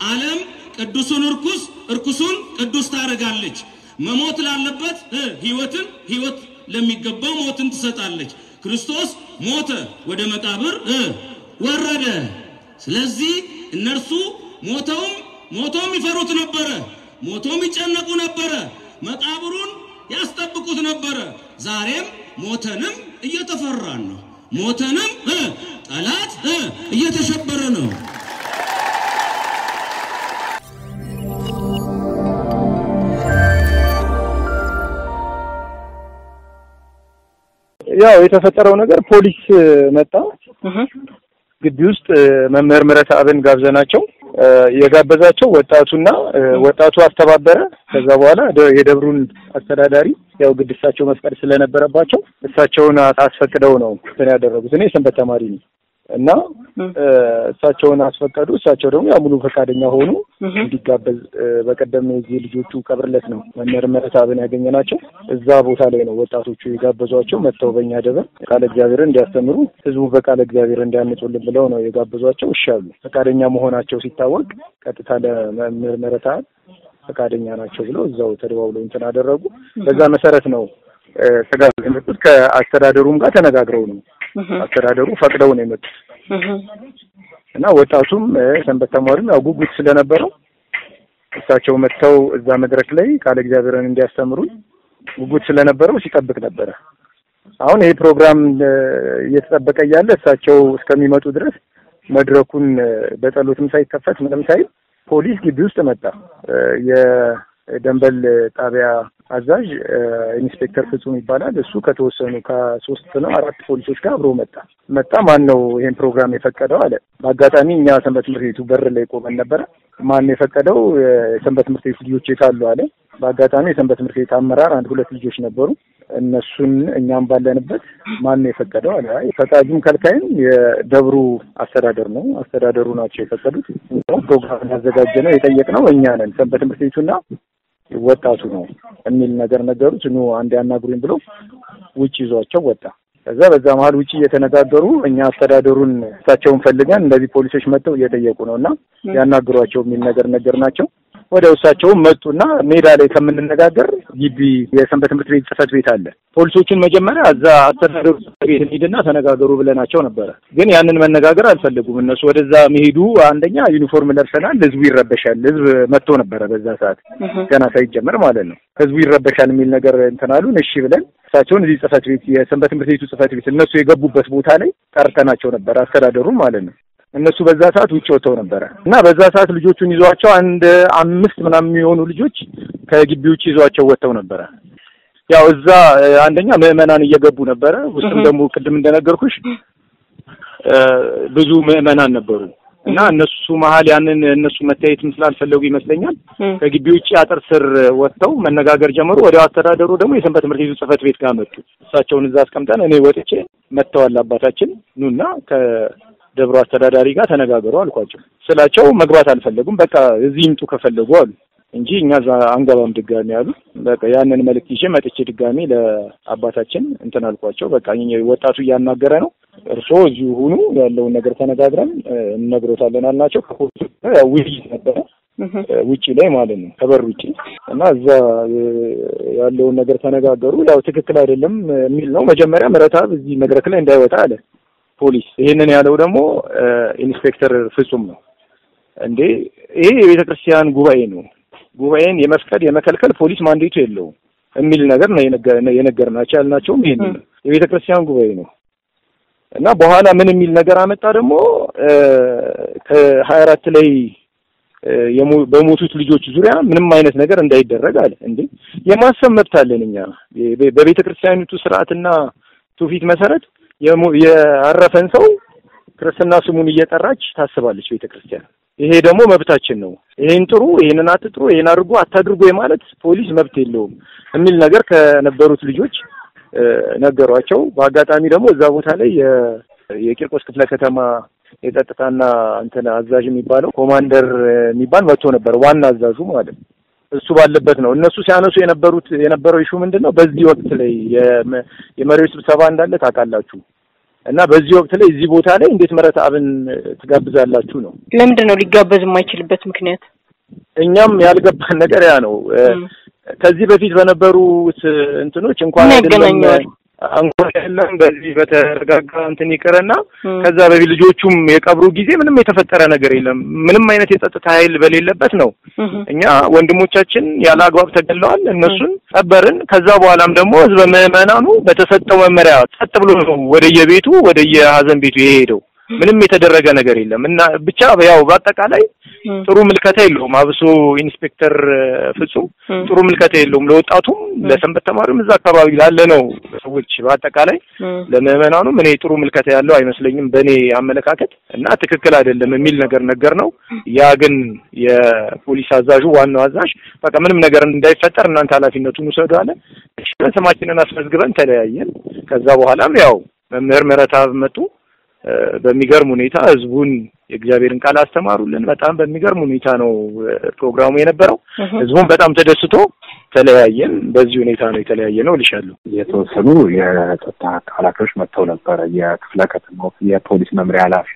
ዓለም ቅዱሱን እርኩስ እርኩሱን ቅዱስ ታደርጋለች። መሞት ላለበት ሕይወትን ሕይወት ለሚገባው ሞትን ትሰጣለች። ክርስቶስ ሞተ፣ ወደ መቃብር ወረደ። ስለዚህ እነርሱ ሞተውም ሞቶም ይፈሩት ነበረ፣ ሞቶም ይጨነቁ ነበረ፣ መቃብሩን ያስጠብቁት ነበረ። ዛሬም ሞተንም እየተፈራን ነው። ሞተንም ጠላት እየተሸበረ ነው። ያው የተፈጠረው ነገር ፖሊስ መጣ ግቢ ውስጥ መምህር ምህረት አብን ጋብዘናቸው የጋበዛቸው ወጣቱና ወጣቱ አስተባበረ። ከዛ በኋላ የደብሩን አስተዳዳሪ ያው ግድ እሳቸው መፍቀድ ስለነበረባቸው እሳቸውን አስፈቅደው ነው እንትን ያደረጉት። እኔ ሰንበት ተማሪ ነኝ እና እሳቸውን አስፈቀዱ። እሳቸው ደግሞ ያው ሙሉ ፈቃደኛ ሆኑ እንዲጋበዝ። በቀደም የዚህ ልጆቹ ቀብርለት ነው መምህር ምህረት አብን ያገኘናቸው። እዛ ቦታ ላይ ነው ወጣቶቹ የጋበዟቸው። መጥተው በእኛ ደብር ቃለ እግዚአብሔርን እንዲያስተምሩ ህዝቡ በቃለ እግዚአብሔር እንዲያንጹልን ብለው ነው የጋበዟቸው። እሺ አሉ። ፈቃደኛ መሆናቸው ሲታወቅ ቀጥታ ለመምህር ምህረት አብ ፈቃደኛ ናቸው ብለው እዛው ተደዋውለው እንትን አደረጉ። በዛ መሰረት ነው ስጋ የመጡት ከአስተዳደሩም ጋር ተነጋግረው ነው አስተዳደሩ ፈቅደው ነው የመጡት እና ወጣቱም ሰንበት ተማሪም ያው ጉጉት ስለነበረው እሳቸው መጥተው እዛ መድረክ ላይ ቃለ እግዚአብሔርን እንዲያስተምሩ ጉጉት ስለነበረው ሲጠብቅ ነበረ። አሁን ይሄ ፕሮግራም እየተጠበቀ እያለ እሳቸው እስከሚመጡ ድረስ መድረኩን በጸሎትም ሳይከፈት ምንም ሳይል ፖሊስ ግቢ ውስጥ መጣ። የደንበል ጣቢያ አዛዥ ኢንስፔክተር ፍጹም ይባላል። እሱ ከተወሰኑ ከሶስት ነው አራት ፖሊሶች ጋር አብሮ መጣ መጣ ማን ነው ይሄን ፕሮግራም የፈቀደው አለ። በአጋጣሚ እኛ ሰንበት ትምህርት ቤቱ በር ላይ ቆመን ነበረ። ማን የፈቀደው የሰንበት ትምህርት ቤቱ ልጆች የታሉ አለ። በአጋጣሚ የሰንበት ትምህርት ቤት አመራር አንድ ሁለት ልጆች ነበሩ። እነሱን እኛም ባለንበት ማን ነው የፈቀደው አለ። ፈቃጁም ከልካይም የደብሩ አስተዳደር ነው። አስተዳደሩ ናቸው የፈቀዱት። ፕሮግራም ያዘጋጀ ነው የጠየቅነው እኛ ነን ሰንበት ትምህርት ቤቱና ወጣቱ ነው የሚል ነገር ነገሩት። ኑ አንድ ያናግሩኝ ብሎ ውጭ ይዟቸው ወጣ። ከዛ በዛ መሀል ውጭ እየተነጋገሩ እኛ አስተዳደሩን እሳቸውን ፈልገን እንደዚህ ፖሊሶች መጥተው እየጠየቁ ነው እና ያናግሯቸው የሚል ነገር ነገር ናቸው። ወደ እሳቸውም መጡና ሜዳ ላይ ከምንነጋገር ግቢ የሰንበት ትምህርት ቤት ጽሕፈት ቤት አለ። ፖሊሶቹን መጀመሪያ እዛ አስተዳደሩ ጽሕፈት ቤት እንሂድና ተነጋገሩ ብለናቸው ነበረ። ግን ያንን መነጋገር አልፈለጉም። እነሱ ወደዛ መሄዱ አንደኛ ዩኒፎርም ለብሰናል፣ ህዝቡ ይረበሻል። ህዝብ መጥቶ ነበረ በዛ ሰዓት ገና ሳይጀመር ማለት ነው። ህዝቡ ይረበሻል የሚል ነገር እንትን አሉን። እሺ ብለን እሳቸውን እዚህ ጽሕፈት ቤት የሰንበት ትምህርት ቤቱ ጽሕፈት ቤት እነሱ የገቡበት ቦታ ላይ ጠርተናቸው ነበረ፣ አስተዳደሩን ማለት ነው። እነሱ በዛ ሰዓት ውጭ ወጥተው ነበረ እና በዛ ሰዓት ልጆቹን ይዟቸው አንድ አምስት ምናምን የሚሆኑ ልጆች ከግቢ ውጭ ይዟቸው ወጥተው ነበረ። ያው እዛ አንደኛ ምዕመናን እየገቡ ነበረ። ውስጥም ደግሞ ቅድም እንደነገርኩሽ ብዙ ምዕመናን ነበሩ እና እነሱ መሀል ያንን እነሱ መታየትም ስላልፈለጉ ይመስለኛል ከግቢ ውጭ አጥር ስር ወጥተው መነጋገር ጀመሩ። ወዲያው አስተዳደሩ ደግሞ የሰንበት ትምህርት ቤቱ ጽሕፈት ቤት ጋር መጡ። እሳቸውን እዛ አስቀምጠን እኔ ወጥቼ መጥተዋል አባታችን ኑና ደብሮ አስተዳዳሪ ጋር ተነጋገሩ አልኳቸው። ስላቸው መግባት አልፈለጉም። በቃ እዚህ ይምጡ ከፈለጉ አሉ እንጂ እኛ እዛ አንገባም ድጋሚ አሉ። በቃ ያንን መልእክት ይዤ መጥቼ ድጋሚ ለአባታችን እንትን አልኳቸው። በቃ ወጣቱ እያናገረ ነው፣ እርስዎ እዚሁ ሁኑ፣ ያለውን ነገር ተነጋግረን እንነግሮታለን አልናቸው። ከፖሊሱ ያው ውይይት ነበረ ውጪ ላይ ማለት ነው ከበር ውጪ እና እዛ ያለውን ነገር ተነጋገሩ። ያው ትክክል አይደለም የሚል ነው። መጀመሪያ ምህረተአብ እዚህ መድረክ ላይ እንዳይወጣ አለ ፖሊስ ይሄንን ያለው ደግሞ ኢንስፔክተር ፍጹም ነው። እንዴ ይሄ የቤተ ክርስቲያን ጉባኤ ነው፣ ጉባኤን የመፍቀድ የመከልከል ፖሊስ ማንዴቱ የለውም የሚል ነገር ነው የነገርናቸው። ያልናቸውም ይሄን ነው የቤተ ክርስቲያን ጉባኤ ነው እና በኋላ ምን የሚል ነገር አመጣ ደግሞ ከሀያ አራት ላይ በሞቱት ልጆች ዙሪያ ምንም አይነት ነገር እንዳይደረግ አለ። እንዴ የማሰብ መብት አለን እኛ በቤተ ክርስቲያኒቱ ስርዓትና ትውፊት መሰረት ያረፈን ሰው ክርስትና ስሙን እየጠራች ታስባለች ቤተ ክርስቲያን። ይሄ ደግሞ መብታችን ነው። ይሄን ጥሩ፣ ይሄንን አትጥሩ፣ ይሄን አድርጎ አታድርጎ የማለት ፖሊስ መብት የለውም የሚል ነገር ከነበሩት ልጆች ነገሯቸው። በአጋጣሚ ደግሞ እዛ ቦታ ላይ የቂርቆስ ክፍለ ከተማ የጸጥታና እንትን አዛዥ የሚባለው ኮማንደር የሚባል መጥቶ ነበር፣ ዋና አዛዡ ማለት ነው። እሱ ባለበት ነው እነሱ ሲያነሱ የነበሩት የነበረው ኢሹ ምንድን ነው? በዚህ ወቅት ላይ የመሪዎች ስብሰባ እንዳለ ታውቃላችሁ እና በዚህ ወቅት ላይ እዚህ ቦታ ላይ እንዴት ምህረት አብን ትጋብዛላችሁ ነው። ለምንድን ነው ሊጋበዝ የማይችልበት ምክንያት? እኛም ያልገባን ነገር ያ ነው። ከዚህ በፊት በነበሩት እንትኖች እንኳን አይደለም እንኳን አይደለም በዚህ በተረጋጋ እንትን ይቅርና ከዛ በፊት ልጆቹም የቀብሩ ጊዜ ምንም የተፈጠረ ነገር የለም። ምንም አይነት የጸጥታ ኃይል በሌለበት ነው። እኛ ወንድሞቻችን ያለ አግባብ ተገለዋል። እነሱን ቀበርን። ከዛ በኋላም ደግሞ ህዝበ ምዕመናኑ በተሰጠው መመሪያ ጸጥ ብሎ ነው ወደየቤቱ ወደየሀዘን ቤቱ የሄደው። ምንም የተደረገ ነገር የለም እና ብቻ ያው በአጠቃላይ ጥሩ ምልከታ የለውም። አብሶ ኢንስፔክተር ፍጹም ጥሩ ምልከታ የለውም ለወጣቱም፣ ለሰንበት ተማሪውም እዛ አካባቢ ላለ ነው ሰዎች በአጠቃላይ ለምዕመናኑም እኔ ጥሩ ምልከታ ያለው አይመስለኝም በእኔ አመለካከት እና ትክክል አይደለም የሚል ነገር ነገር ነው። ያ ግን የፖሊስ አዛዡ ዋናው አዛዥ በቃ ምንም ነገር እንዳይፈጠር እናንተ ኃላፊነቱን ውሰዱ አለ። ስማችንን አስመዝግበን ተለያየን። ከዛ በኋላም ያው መምህር ምህረተአብ መጡ። በሚገርም ሁኔታ ህዝቡን የእግዚአብሔርን ቃል አስተማሩልን። በጣም በሚገርም ሁኔታ ነው ፕሮግራሙ የነበረው። ህዝቡን በጣም ተደስቶ ተለያየን። በዚህ ሁኔታ ነው የተለያየ ነው እልሻለሁ። የተወሰኑ የጸጥታ ኃላፊዎች መጥተው ነበረ። የክፍለ ከተማው የፖሊስ መምሪያ ኃላፊ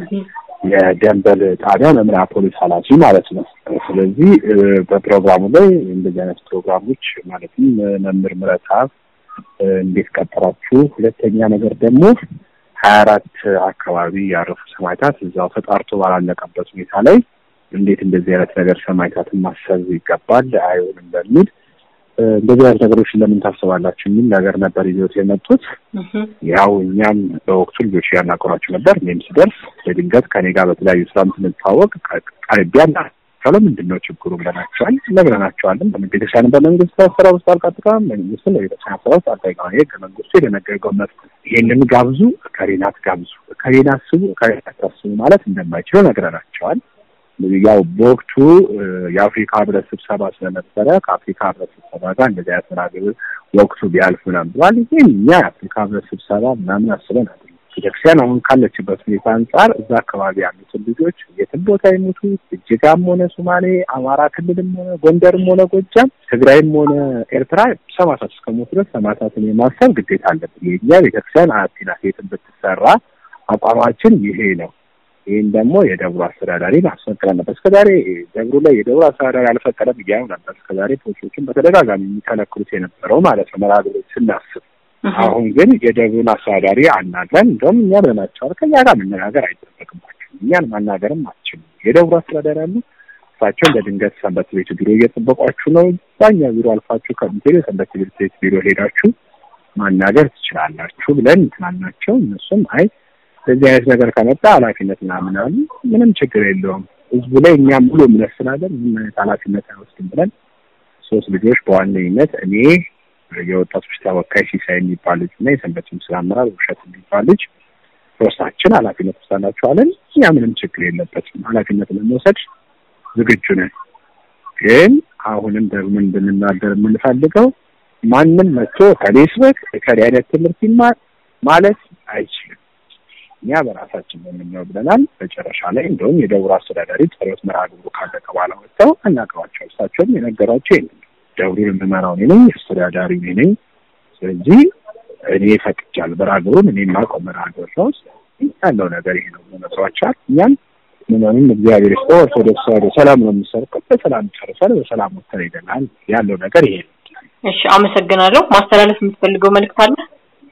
የደንበል ጣቢያ መምሪያ ፖሊስ ኃላፊ ማለት ነው። ስለዚህ በፕሮግራሙ ላይ እንደዚህ አይነት ፕሮግራሞች ማለትም መምህር ምህረተአብ እንዴት ቀጠራችሁ፣ ሁለተኛ ነገር ደግሞ ሀያ አራት አካባቢ ያረፉ ሰማዕታት እዛው ተጣርቶ ባላለቀበት ሁኔታ ላይ እንዴት እንደዚህ አይነት ነገር ሰማዕታትን ማሰብ ይገባል አይሆንም በሚል እንደዚህ አይነት ነገሮችን ለምን ታስባላችሁ የሚል ነገር ነበር ይዞት የመጡት። ያው እኛም በወቅቱ ልጆች ያናገሯቸው ነበር። እኔም ስደርስ በድንገት ከኔ ጋር በተለያዩ ስራ ስንታወቅ ቀርቢያና ካለ ምንድን ነው ችግሩ ብለናቸዋል ነግረናቸዋለን። ቤተክርስቲያን በመንግስት ስራ ውስጥ አልቃጥቃም መንግስትን ለቤተክርስቲያን ስራ ውስጥ አልጠይቀም። ይሄ ከመንግስቱ የደነገገው መብት ይሄንን ጋብዙ፣ ከሬናት ጋብዙ፣ ከሬና አስቡ፣ ከሬናት ታስቡ ማለት እንደማይችለው ነግረናቸዋል። ያው በወቅቱ የአፍሪካ ህብረት ስብሰባ ስለነበረ ከአፍሪካ ህብረት ስብሰባ ጋር እንደዚህ አይነት መናገር ወቅቱ ቢያልፍ ምናምን ብሏል። ግን እኛ የአፍሪካ ህብረት ስብሰባ ምናምን አስበን አይደለም። ቤተክርስቲያን አሁን ካለችበት ሁኔታ አንጻር እዛ አካባቢ ያሉትን ልጆች የትም ቦታ ይሙቱ፣ እጅጋም ሆነ ሶማሌ፣ አማራ ክልልም ሆነ ጎንደርም ሆነ ጎጃም፣ ትግራይም ሆነ ኤርትራ ሰማዕታት እስከሞቱ ድረስ ሰማዕታትን የማሰብ ግዴታ አለብን። የእኛ ቤተክርስቲያን አያቴ ናት የትም ብትሰራ አቋማችን ይሄ ነው። ይህን ደግሞ የደብሩ አስተዳዳሪ ማስፈቀድ ነበር። እስከዛሬ ደብሩ ላይ የደብሩ አስተዳዳሪ አልፈቀደም እያሉ ነበር። እስከዛሬ ፖሊሶችን በተደጋጋሚ የሚከለክሉት የነበረው ማለት ነው መራግሮች ስናስብ አሁን ግን የደቡብን አስተዳዳሪ አናግረን እንደውም እኛ ብለናቸዋል። ከኛ ጋር መነጋገር አይጠበቅባቸውም። እኛን ማናገርም አትችሉም። የደቡብ አስተዳዳሪ አሉ። እሳቸው እንደ ድንገት ሰንበት ቤቱ ቢሮ እየጠበቋችሁ ነው። እዛኛ ቢሮ አልፋችሁ ከምትሄዱ የሰንበት ቤት ቢሮ ሄዳችሁ ማናገር ትችላላችሁ ብለን እንትናናቸው። እነሱም አይ በዚህ አይነት ነገር ከመጣ ኃላፊነት ምናምን አሉ። ምንም ችግር የለውም ህዝቡ ላይ እኛም ሙሉ እምነት ስላለን ምንም አይነት ኃላፊነት አይወስድም ብለን ሶስት ልጆች በዋነኝነት እኔ የወጣቶች ተወካይ ሲሳይ የሚባል ልጅ እና የሰንበት ምስል አመራር ውብሸት የሚባል ልጅ ሶስታችን ኃላፊነት ወስዳላችኋለን። እኛ ምንም ችግር የለበትም ኃላፊነት ለመውሰድ ዝግጁ ነን። ግን አሁንም ደግሞ እንድንናገር የምንፈልገው ማንም መጥቶ ከሌ ስበክ ከሌ አይነት ትምህርት ይማር ማለት አይችልም። እኛ በራሳችን የምንለው ብለናል። መጨረሻ ላይ እንደውም የደብሩ አስተዳዳሪ ጸሎት መርሃ ግብሩ ካለቀ በኋላ ወጥተው አናግረዋቸው እሳቸውም የነገሯቸው ይሄንን ደብሩን የምመራው እኔ ነኝ፣ አስተዳዳሪ እኔ ነኝ። ስለዚህ እኔ ፈቅጃለሁ። መርሃ ግብሩን እኔ የማውቀው መርሃ ግብር ነው ያለው ነገር ይሄ ነው ነግሯቸዋል። እኛም ምንም እግዚአብሔር ይስጠው ኦርቶዶክስ ተዋሕዶ ሰላም ነው የሚሰርቀው በሰላም ጨርሰን በሰላም ወጥተን ሄደናል። ያለው ነገር ይሄ ነው። እሺ፣ አመሰግናለሁ። ማስተላለፍ የምትፈልገው መልዕክት አለ?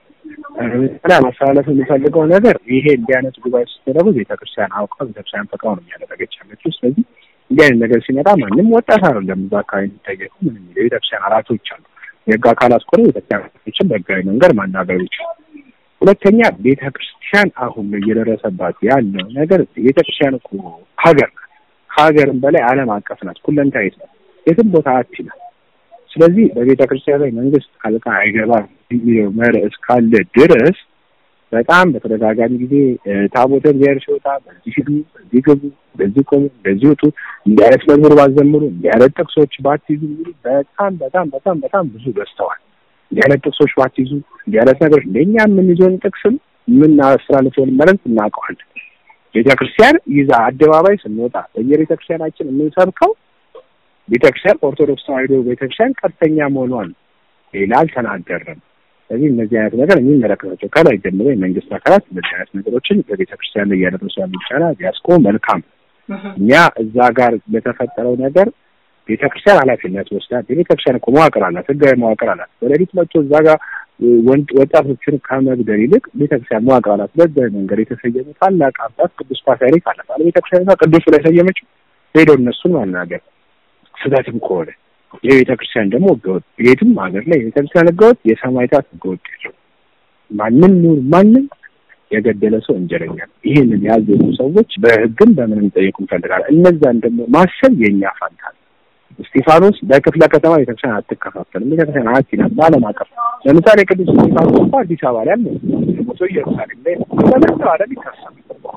እና ማስተላለፍ የሚፈልገው ነገር ይሄ እንዲህ አይነት ጉባኤ ስትደረጉ ቤተክርስቲያን አውቀው ቤተክርስቲያን ፈቃው ነው እያደረገች ያለችው። ስለዚህ እንዲህ አይነት ነገር ሲመጣ ማንም ወጣት አይደለም እዛ አካባቢ የሚጠየቁ ምንም የቤተክርስቲያን አራቶች አሉ። የህግ አካላት ከሆነ ቤተክርስቲያን አራቶችን በህጋዊ መንገድ ማናገር ይችላል። ሁለተኛ ቤተክርስቲያን አሁን እየደረሰባት ያለው ነገር ቤተክርስቲያን እኮ ሀገር ናት። ከሀገርም በላይ ዓለም አቀፍ ናት። ሁለንታዊት ናት። የትም ቦታ አትችላል። ስለዚህ በቤተ ክርስቲያን ላይ መንግስት ጣልቃ አይገባም የሚለው መርህ እስካለ ድረስ በጣም በተደጋጋሚ ጊዜ ታቦተ እግዚአብሔር ሲወጣ በዚህ ሂዱ፣ በዚህ ግቡ፣ በዚህ ቆሙ፣ በዚህ ውጡ፣ እንዲህ አይነት መዝሙር ባዘምሩ፣ እንዲህ አይነት ጥቅሶች ባትይዙ የሚሉ በጣም በጣም በጣም በጣም ብዙ በዝተዋል። እንዲህ አይነት ጥቅሶች ባትይዙ፣ እንዲህ አይነት ነገሮች እንደኛ የምንይዘውን ጥቅስም የምናስተላልፈውን መልዕክት እናውቀዋለን። ቤተ ክርስቲያን ይዛ አደባባይ ስንወጣ በየቤተ ክርስቲያናችን የምንሰብከው ቤተክርስቲያን ኦርቶዶክስ ተዋሕዶ ቤተክርስቲያን ቀጥተኛ መሆኗን ሌላ አልተናገርም። ስለዚህ እነዚህ አይነት ነገር የሚመለከታቸው ከላይ ጀምሮ የመንግስት አካላት እነዚህ አይነት ነገሮችን በቤተ ክርስቲያን ላይ እያደረሱ ያሉ ይቻላል ቢያስቆም መልካም። እኛ እዛ ጋር በተፈጠረው ነገር ቤተ ክርስቲያን ኃላፊነት ወስዳ የቤተ ክርስቲያን እኮ መዋቅር አላት፣ ህጋዊ መዋቅር አላት። በሌሊት መጥቶ እዛ ጋር ወጣቶችን ከመግደል ይልቅ ቤተ ክርስቲያን መዋቅር አላት። በዚህ መንገድ የተሰየሙ ታላቅ አባት ቅዱስ ፓትርያርክ አላት አለ ቤተ ክርስቲያን ቅዱስ ላይ ሰየመችው። ሄደው እነሱን ማናገር ስህተትም ከሆነ የቤተ ክርስቲያን ደግሞ ህገወጥ የትም ሀገር ላይ የቤተ ክርስቲያን ህገወጥ የሰማዕታት ህገወጥ ያለው ማንም ይሁን ማንም የገደለ ሰው ወንጀለኛ ነው። ይህንን ያዘዙ ሰዎች በህግም በምንም ጠየቁ እንፈልጋለን። እነዛን ደግሞ ማሰብ የእኛ ፋንታ ነው። እስጢፋኖስ በክፍለ ከተማ ቤተክርስቲያን አትከፋፈልም። ቤተክርስቲያን አቲ ናት በዓለም አቀፍ ለምሳሌ ቅዱስ እስጢፋኖስ እንኳ አዲስ አበባ ላይ አለ ሞቶ ኢየሩሳሌም ላይ በመላው ዓለም ይታሰባል።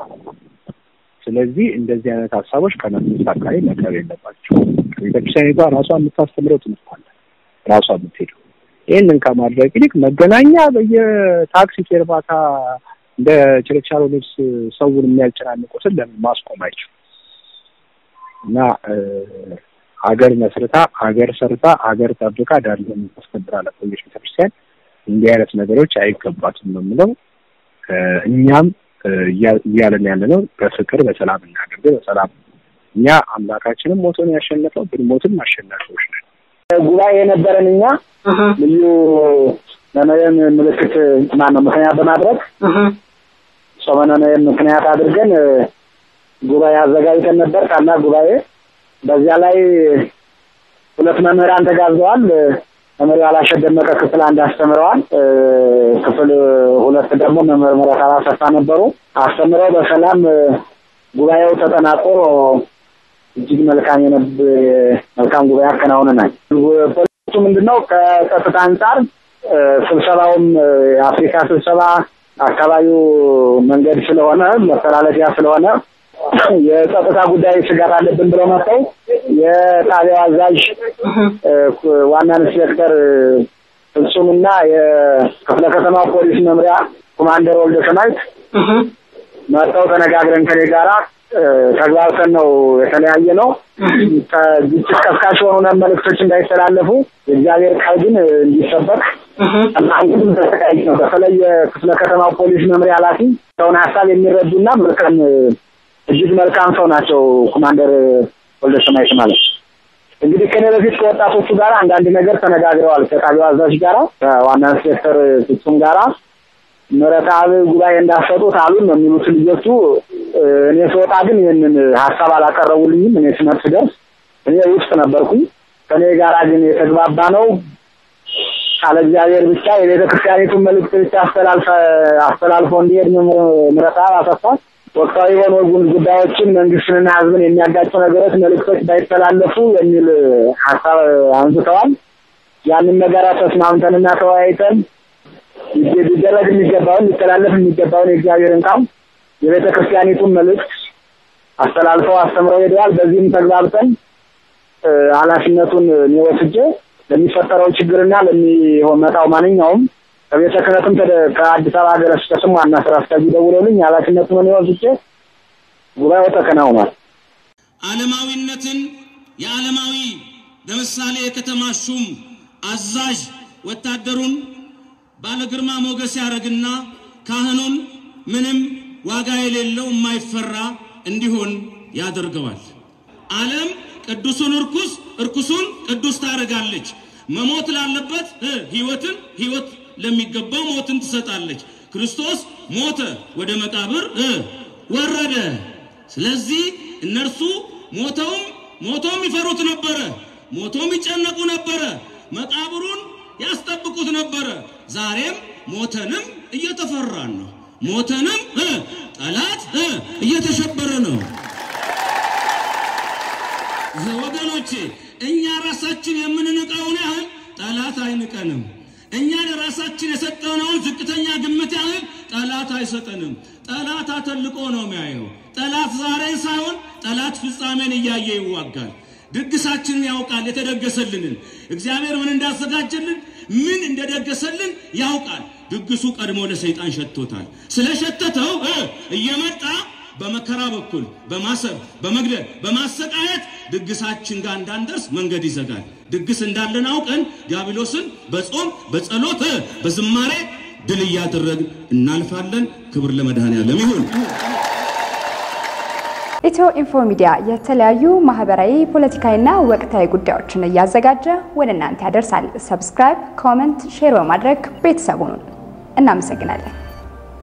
ስለዚህ እንደዚህ አይነት ሀሳቦች ከመንግስት አካባቢ መቅረብ የለባቸው። ቤተክርስቲያኒቷ ራሷ የምታስተምረው ትምህርት አለ ራሷ የምትሄደው ይህንን ከማድረግ ይልቅ መገናኛ በየታክሲ ፌርማታ እንደ ችርቻሮ ልብስ ሰውን የሚያጨናንቁትን ለምን ማስቆም አይችሉም? እና ሀገር መስርታ ሀገር ሰርታ ሀገር ጠብቃ ዳር የምታስከብር ለቆየች ቤተክርስቲያን እንዲህ አይነት ነገሮች አይገባትም ነው የምለው። እኛም እያለን ያለ ነው በፍቅር በሰላም እናድርግ። በሰላም እኛ አምላካችንም ሞቶን ያሸነፈው ብንሞትም አሸናፊዎች ነን። ጉባኤ የነበረን እኛ ልዩ ነነዌን ምልክት ማን ነው ምክንያት በማድረግ ጾመ ነነዌን ምክንያት አድርገን ጉባኤ አዘጋጅተን ነበር። ታላቅ ጉባኤ በዚያ ላይ ሁለት መምህራን ተጋብዘዋል። መምህር ያላሸት ደመቀ ክፍል አንድ አስተምረዋል። ክፍል ሁለት ደግሞ መምህር ምህረት አሰፋ ነበሩ። አስተምረው በሰላም ጉባኤው ተጠናቆ እጅግ መልካም የነብ መልካም ጉባኤ አከናውነናል። ፖሊሱ ምንድነው ከጸጥታ አንጻር ስብሰባውም የአፍሪካ ስብሰባ አካባቢው መንገድ ስለሆነ መተላለፊያ ስለሆነ የጸጥታ ጉዳይ ስጋት አለብን ብለው መጥተው የጣቢያው አዛዥ ዋና ኢንስፔክተር ፍጹምና የክፍለ ከተማ ፖሊስ መምሪያ ኮማንደር ወልደ ሰማይት መጥተው ተነጋግረን ከኔ ጋራ ተግባብተን ነው የተለያየ ነው። ግጭት ቀስቃሽ የሆኑ መልእክቶች እንዳይተላለፉ የእግዚአብሔር ቃል ግን እንዲሰበክ አንግድም ተሰቃይ ነው። በተለይ የክፍለ ከተማው ፖሊስ መምሪያ ኃላፊ ሰውን ሀሳብ የሚረዱና መልካም እጅግ መልካም ሰው ናቸው። ኮማንደር ወልደ ሰማይት ማለት እንግዲህ ከኔ በፊት ከወጣቶቹ ጋር አንዳንድ ነገር ተነጋግረዋል። ከጣቢያው አዛዥ ጋራ ከዋና ኢንስፔክተር ፍጹም ጋራ ምረታብ ጉባኤ እንዳሰጡት አሉን ነው የሚሉት ልጆቹ። እኔ ስወጣ ግን ይህንን ሀሳብ አላቀረቡልኝም። እኔ ስመት ስደርስ እኔ ውስጥ ነበርኩኝ። ከእኔ ጋራ ግን የተግባባ ነው ቃለ እግዚአብሔር ብቻ የቤተ ክርስቲያኒቱን መልእክት ብቻ አስተላልፎ እንዲሄድ ምረታብ አሰፋ ወቅታዊ የሆኑ ጉዳዮችን መንግስትንና ሕዝብን የሚያጋጩ ነገሮች መልእክቶች ባይተላለፉ የሚል ሀሳብ አንስተዋል። ያንን ነገር ተስማምተንና ተወያይተን ሊደረግ የሚገባውን ሊተላለፍ የሚገባውን የእግዚአብሔርን ቃል የቤተ ክርስቲያኒቱን መልእክት አስተላልፈው አስተምረው ሄደዋል። በዚህም ተግባብተን ኃላፊነቱን እኔ ወስጄ ለሚፈጠረው ችግርና ለሚመጣው ማንኛውም ከቤተ ክህነትም ከአዲስ አበባ ሀገረ ስብከትም ዋና ስራ አስኪያጁ ደውለውልኝ ኃላፊነቱን እኔ ወስጄ ጉባኤው ተከናውኗል። ዓለማዊነትን የዓለማዊ ለምሳሌ የከተማ ሹም አዛዥ ወታደሩን ባለ ግርማ ሞገስ ያደርግና ካህኑን ምንም ዋጋ የሌለው የማይፈራ እንዲሆን ያደርገዋል። ዓለም ቅዱሱን እርኩስ እርኩሱን ቅዱስ ታደርጋለች። መሞት ላለበት ሕይወትን ሕይወት ለሚገባው ሞትን ትሰጣለች። ክርስቶስ ሞተ፣ ወደ መቃብር ወረደ። ስለዚህ እነርሱ ሞተውም ሞቶም ይፈሩት ነበረ፣ ሞቶም ይጨነቁ ነበረ፣ መቃብሩን ያስጠብቁት ነበረ። ዛሬም ሞተንም እየተፈራን ነው። ሞተንም ጠላት እየተሸበረ ነው። ወገኖቼ እኛ ራሳችን የምንንቀውን ያህል ጠላት አይንቀንም። እኛ ለራሳችን የሰጠነውን ዝቅተኛ ግምት ያህል ጠላት አይሰጠንም። ጠላት አተልቆ ነው የሚያየው። ጠላት ዛሬን ሳይሆን ጠላት ፍጻሜን እያየ ይዋጋል። ድግሳችንን ያውቃል። የተደገሰልንን እግዚአብሔር ምን እንዳዘጋጀልን ምን እንደደገሰልን ያውቃል። ድግሱ ቀድሞ ለሰይጣን ሸቶታል። ስለሸተተው እየመጣ በመከራ በኩል በማሰብ በመግደል በማሰቃየት ድግሳችን ጋር እንዳንደርስ መንገድ ይዘጋል። ድግስ እንዳለን አውቀን ዲያብሎስን በጾም በጸሎት በዝማሬ ድል እያደረግን እናልፋለን። ክብር ለመድኃኔዓለም ይሁን። ኢትዮ ኢንፎ ሚዲያ የተለያዩ ማህበራዊ፣ ፖለቲካዊና ወቅታዊ ጉዳዮችን እያዘጋጀ ወደ እናንተ ያደርሳል። ሰብስክራይብ፣ ኮመንት፣ ሼር በማድረግ ቤተሰቡን እናመሰግናለን።